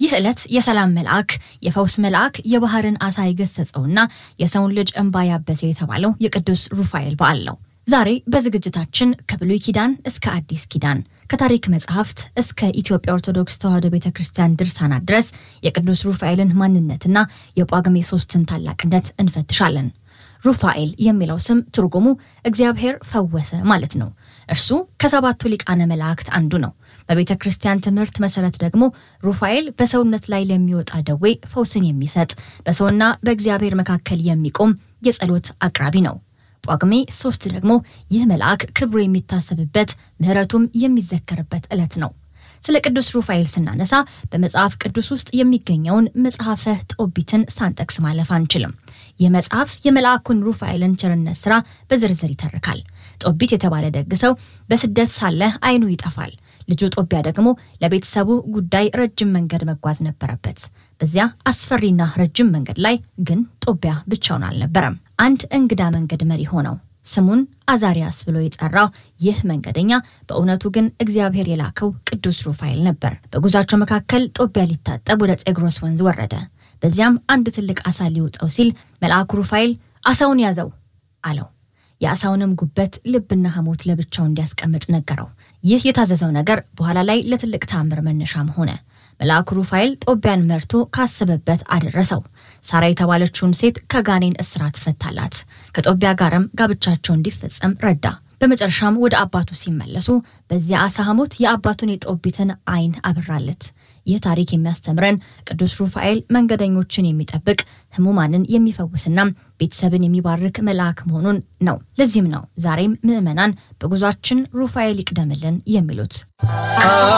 ይህ ዕለት የሰላም መልአክ የፈውስ መልአክ የባህርን አሳ የገሰጸውና የሰውን ልጅ እንባ ያበሰ የተባለው የቅዱስ ሩፋኤል በዓል ነው። ዛሬ በዝግጅታችን ከብሉይ ኪዳን እስከ አዲስ ኪዳን ከታሪክ መጽሐፍት እስከ ኢትዮጵያ ኦርቶዶክስ ተዋሕዶ ቤተ ክርስቲያን ድርሳናት ድረስ የቅዱስ ሩፋኤልን ማንነትና የጳጉሜ ሦስትን ታላቅነት እንፈትሻለን። ሩፋኤል የሚለው ስም ትርጉሙ እግዚአብሔር ፈወሰ ማለት ነው። እርሱ ከሰባቱ ሊቃነ መላእክት አንዱ ነው። በቤተ ክርስቲያን ትምህርት መሰረት ደግሞ ሩፋኤል በሰውነት ላይ ለሚወጣ ደዌ ፈውስን የሚሰጥ በሰውና በእግዚአብሔር መካከል የሚቆም የጸሎት አቅራቢ ነው። ጳጉሜ ሶስት ደግሞ ይህ መልአክ ክብሩ የሚታሰብበት ምሕረቱም የሚዘከርበት ዕለት ነው። ስለ ቅዱስ ሩፋኤል ስናነሳ በመጽሐፍ ቅዱስ ውስጥ የሚገኘውን መጽሐፈ ጦቢትን ሳንጠቅስ ማለፍ አንችልም። ይህ መጽሐፍ የመልአኩን ሩፋኤልን ቸርነት ሥራ በዝርዝር ይተርካል። ጦቢት የተባለ ደግ ሰው በስደት ሳለ ዓይኑ ይጠፋል። ልጁ ጦቢያ ደግሞ ለቤተሰቡ ጉዳይ ረጅም መንገድ መጓዝ ነበረበት። በዚያ አስፈሪና ረጅም መንገድ ላይ ግን ጦቢያ ብቻውን አልነበረም። አንድ እንግዳ መንገድ መሪ ሆነው ስሙን አዛሪያስ ብሎ የጠራው ይህ መንገደኛ በእውነቱ ግን እግዚአብሔር የላከው ቅዱስ ሩፋኤል ነበር። በጉዟቸው መካከል ጦቢያ ሊታጠብ ወደ ጤግሮስ ወንዝ ወረደ። በዚያም አንድ ትልቅ አሳ ሊውጠው ሲል መልአኩ ሩፋኤል አሳውን ያዘው አለው። የአሳውንም ጉበት ልብና ሐሞት ለብቻው እንዲያስቀምጥ ነገረው። ይህ የታዘዘው ነገር በኋላ ላይ ለትልቅ ተአምር መነሻም ሆነ። መልአኩ ሩፋኤል ጦቢያን መርቶ ካሰበበት አደረሰው። ሳራ የተባለችውን ሴት ከጋኔን እስራት ፈታላት። ከጦቢያ ጋርም ጋብቻቸው እንዲፈጸም ረዳ። በመጨረሻም ወደ አባቱ ሲመለሱ በዚያ አሳ ሐሞት የአባቱን የጦቢትን ዓይን አበራለት። ይህ ታሪክ የሚያስተምረን ቅዱስ ሩፋኤል መንገደኞችን የሚጠብቅ ሕሙማንን የሚፈውስና ቤተሰብን የሚባርክ መልአክ መሆኑን ነው። ለዚህም ነው ዛሬም ምዕመናን በጉዟችን ሩፋኤል ይቅደምልን የሚሉት።